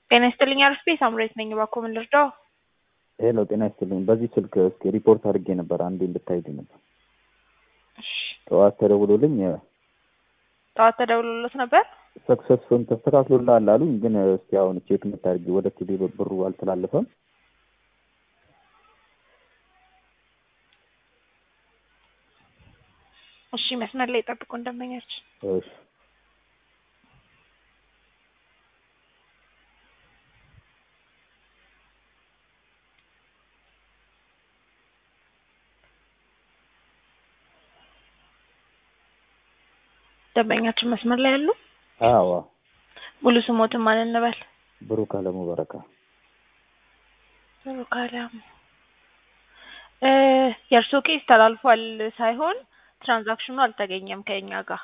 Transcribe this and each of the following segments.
ጤና ይስጥልኝ አርፌ ሳምሬት ነኝ። እባክዎ ምን ልርዳው? ሄሎ ጤና ይስጥልኝ። በዚህ ስልክ እስኪ ሪፖርት አድርጌ ነበር፣ አንዴ እንድታይልኝ ነበር። እሺ፣ ጠዋት ተደውሎልኝ ጠዋት ተደውሎሎት ነበር? ሰክሰስፉን ተስተካክሎልሃል አሉኝ። ግን እስኪ አሁን ቼክ የምታደርጊ ወደ ቴሌ ብሩ አልተላለፈም። እሺ፣ መስመር ላይ ጠብቁ እንደመኛችን እሺ ደንበኛችን መስመር ላይ ያሉ አዎ ሙሉ ስሞትን ማን እንበል? ብሩክ አለሙ በረካ። ብሩክ አለሙ እ የእርስዎ ኬስ ተላልፏል ሳይሆን ትራንዛክሽኑ አልተገኘም ከኛ ጋር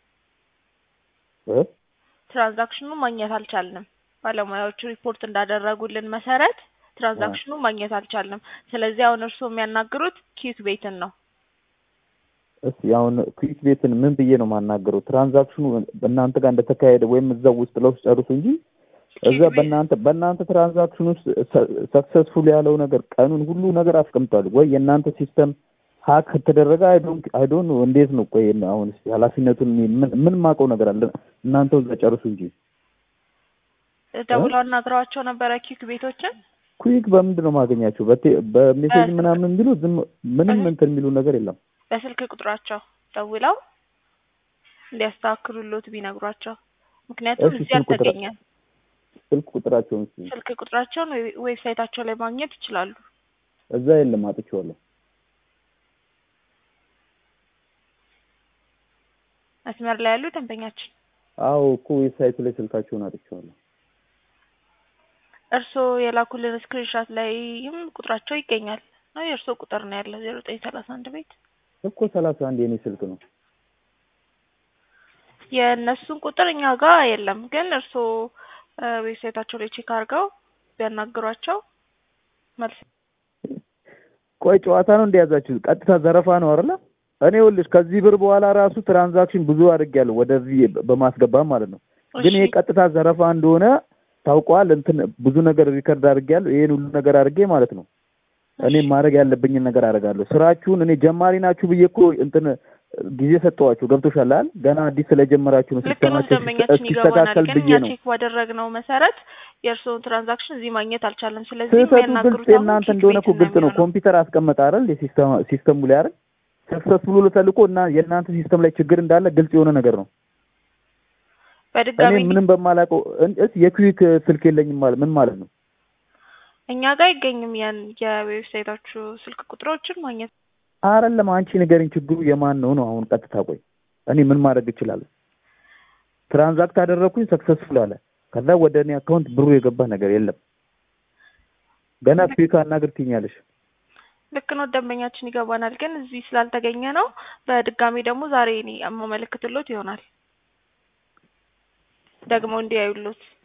እ ትራንዛክሽኑ ማግኘት አልቻልንም። ባለሙያዎቹ ሪፖርት እንዳደረጉልን መሰረት ትራንዛክሽኑ ማግኘት አልቻልንም። ስለዚህ አሁን እርስዎ የሚያናግሩት ኪዩት ቤትን ነው። እስኪ አሁን ኩዊክ ቤትን ምን ብዬ ነው የማናገረው? ትራንዛክሽኑ በእናንተ ጋር እንደተካሄደ ወይም እዛው ውስጥ ለውስጥ ጨርሱ እንጂ እዛ በእናንተ በእናንተ ትራንዛክሽን ውስጥ ሰክሰስፉል ያለው ነገር ቀኑን ሁሉ ነገር አስቀምጧል ወይ የእናንተ ሲስተም ሀክ ከተደረገ አይዶን አይዶን እንዴት ነው? ቆይ አሁን እስኪ ኃላፊነቱን ምን ምን ማውቀው ነገር አለ? እናንተው እዛ ጨርሱ እንጂ ደውለው አናግረዋቸው ነበረ ኪዩክ ቤቶችን። ኩዊክ በምንድን ነው ማገኛቸው? በቴ- በሜሴጅ ምናምን ቢሉ ዝም ምንም እንትን የሚሉ ነገር የለም። በስልክ ቁጥራቸው ደውለው እንዲያስተካክሉሎት ቢነግሯቸው። ምክንያቱም እሺ፣ እዚህ ስልክ ቁጥር- አልተገኘም። ስልክ ቁጥራቸውን እስኪ ስልክ ቁጥራቸውን ዌብ- ዌብሳይታቸው ላይ ማግኘት ይችላሉ። እዛ የለም አጥቼዋለሁ። መስመር ላይ ያሉ ደንበኛችን አዎ እኮ ዌብሳይቱ ላይ ስልካቸውን አጥቼዋለሁ። እርስዎ የላኩልን ስክሪንሻት ላይም ቁጥራቸው ይገኛል ነው የእርስዎ ቁጥር ነው ያለው ዜሮ ዘጠኝ ሰላሳ አንድ ቤት እኮ ሰላሳ አንድ የኔ ስልክ ነው። የእነሱን ቁጥር እኛ ጋር የለም። ግን እርስዎ እ ዌብሳይታቸው ላይ ቼክ አድርገው ቢያናግሯቸው መልስ ቆይ ጨዋታ ነው እንደያዛችሁ? ቀጥታ ዘረፋ ነው አይደለ? እኔ ይኸውልሽ ከዚህ ብር በኋላ ራሱ ትራንዛክሽን ብዙ አድርጌያለሁ ወደዚህ በማስገባት ማለት ነው። ግን ይሄ እሺ፣ ቀጥታ ዘረፋ እንደሆነ ታውቋል። እንትን ብዙ ነገር ሪከርድ አድርጌያለሁ። ይሄን ሁሉ ነገር አድርጌ ማለት ነው እኔ እሺ። ማድረግ ያለብኝን ነገር አደርጋለሁ። ስራችሁን እኔ ጀማሪ ናችሁ ብዬ እኮ እንትን ጊዜ ሰጠኋችሁ። ገብቶሻል አይደል? ገና አዲስ ስለጀመራችሁ ነው ልክ ነው። ሲስተማችሁ ደንበኛችን ይገባናል። እስኪስተካከል ግን ብዬ እኛ ነው። ቼክ ባደረግነው መሰረት የእርስዎን ትራንዛክሽን እዚህ ማግኘት አልቻለም። ስለዚህ ስህተቱ ግልጽ የሚያናግሩት አሁን የእናንተ ኪክ እንደሆነ እኮ ቤትን ነው ግልጽ ነው። የሚሆነው። ኮምፒውተር አስቀመጠ አይደል? የሲስተም ሲስተሙ ላይ አይደል? ሰክሰስፉል ብሎ ተልኮ እና የእናንተ ሲስተም ላይ ችግር እንዳለ ግልጽ የሆነ ነገር ነው። እኔ በድጋሚ ምንም በማላውቀው እን- እስ የኩዊክ ስልክ የለኝም ማለት ምን ማለት ነው? እኛ ጋር አይገኝም። ያን የዌብሳይታችሁ ስልክ ቁጥሮችን ማግኘት አይደለም አንቺ ንገሪኝ፣ ችግሩ የማን ነው ነው? አሁን ቀጥታ ቆይ እኔ ምን ማድረግ እችላለሁ? ትራንዛክት አደረግኩኝ ሰክሰስፉል አለ። ከዛ ወደ እኔ አካውንት ብሩ የገባ ነገር የለም። ገና ኩዊክ አናግር ትይኛለሽ። ልክ ነው። ደንበኛችን ይገባናል። ግን እዚህ ስላልተገኘ ነው። በድጋሚ ደግሞ ዛሬ እኔ የማመለክትሎት ይሆናል ደግሞ እንዲያዩሎት